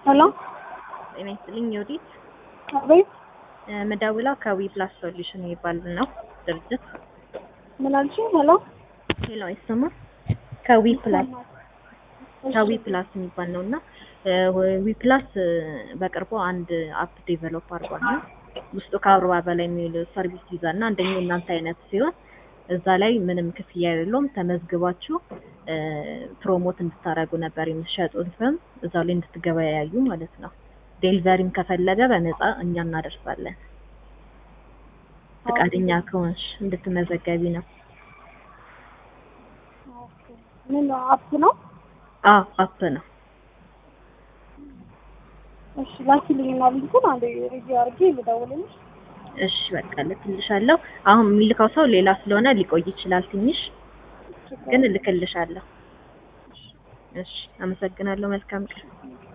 ሄሎ ጤና ይስጥልኝ ዮዲት አቤት መደውለው ከዊ ፕላስ ሶሉሽን የሚባል ነው ድርጅት። ምን አልሽኝ? ሄሎ ሄሎ አይሰማም? ከዊ ፕላስ ከዊ ፕላስ የሚባል ነው እና ዊ ፕላስ በቅርቡ አንድ አፕ ዴቨሎፕ አድርጓል እና ውስጡ ከአርባ በላይ የሚውል ሰርቪስ ይዛል እና አንደኛው እናንተ አይነት ሲሆን እዛ ላይ ምንም ክፍያ የሌለውም ተመዝግባችሁ ፕሮሞት እንድታደርጉ ነበር የምትሸጡትም እዛው ላይ እንድትገበያዩ ማለት ነው። ዴሊቨሪም ከፈለገ በነፃ እኛ እናደርሳለን። ፈቃደኛ ከሆንሽ እንድትመዘገቢ ነው። ምን አፕ ነው? አዎ አፕ ነው። እሺ ላኪልኝና ሊንኩን አንዴ ሪቪው አድርጌ ልደውልልሽ። እሺ በቃ እልክልሻለሁ። አሁን የሚልከው ሰው ሌላ ስለሆነ ሊቆይ ይችላል ትንሽ፣ ግን እልክልሻለሁ። እሺ አመሰግናለሁ። መልካም ቀን።